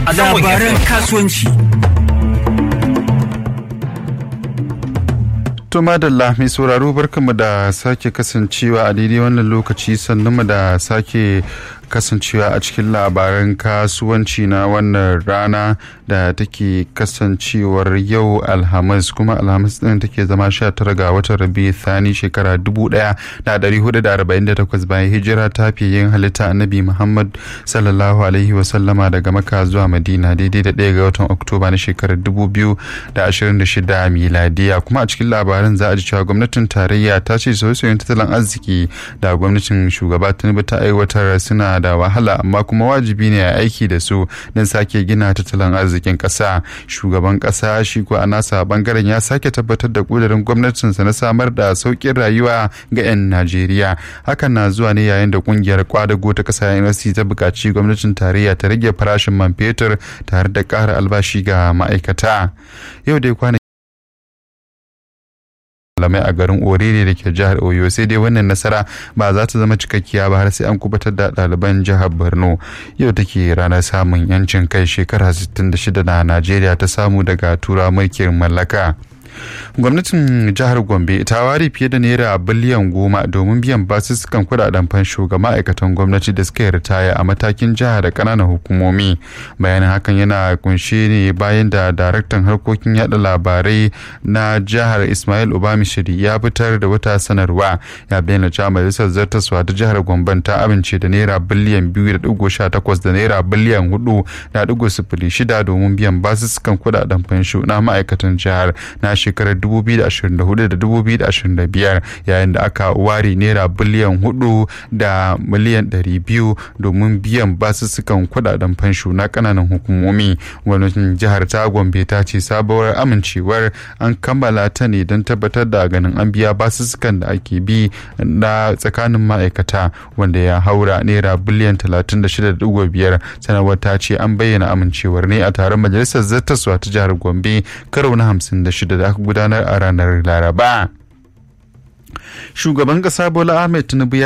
labaran kasuwanci. To madalla mai sauraro barkanmu da sake kasancewa a daidai wannan lokaci sannan mu da sake kasancewa a cikin labaran kasuwanci na wannan rana da take kasancewar yau alhamis kuma alhamis din take zama 19 ga watan rabi thani shekara 1448 bayan hijira ta fiye yin halitta annabi muhammad sallallahu alaihi wasallama daga maka zuwa madina daidai da ɗaya ga watan oktoba na shekarar 2026 miladiya kuma a cikin labaran za a ji cewa gwamnatin tarayya ta ce sauye-sauyen tattalin arziki da gwamnatin shugaba tinubu ta aiwatar suna da wahala amma kuma wajibi ne a aiki da su don sake gina tattalin arzikin ƙasa shugaban ƙasa shi ko a nasa bangaren ya sake tabbatar da ƙudurin gwamnatinsa na samar da sauƙin rayuwa ga 'yan najeriya hakan na zuwa ne yayin da ƙungiyar kwadago ta ƙasa nlc ta buƙaci gwamnatin tarayya ta rage farashin man fetur tare da ƙara albashi ga ma'aikata yau dai kwana malamai a garin orere da ke jihar oyo sai dai wannan nasara ba za ta zama cikakkiya ba har sai an kubatar da ɗaliban jihar borno yau take ranar samun yancin kai shekara 66 na najeriya ta samu daga tura mulkin mallaka gwamnatin jihar gombe ta ware fiye da naira biliyan goma domin biyan basussukan kudaden fansho ga ma'aikatan gwamnati da suka yi ritaya a matakin jiha da kananan hukumomi bayanin hakan yana kunshe ne bayan da daraktan harkokin yada labarai na jihar ismail obamishiri ya fitar da wata sanarwa ya bayyana cewa majalisar zartaswa ta jihar gombe ta amince da naira biliyan biyu da digo sha takwas da naira biliyan hudu da digo sifili shida domin biyan basussukan kudaden fansho na ma'aikatan jihar na shekarar 2024 da 2025 yayin da aka ware naira biliyan 4 da miliyan 200 domin biyan basussukan kudaden fansho na kananan hukumomi gwamnatin jihar ta gombe ta ce sabuwar amincewar an kammala ta ne don tabbatar da ganin an biya basussukan da ake bi na tsakanin ma'aikata wanda ya haura naira biliyan 36.5 sanarwar ta ce an bayyana amincewar ne a taron majalisar zartaswa ta jihar gombe karo na 56 da aka gudanar a ranar laraba shugaban kasa bola ahmed tinubu ya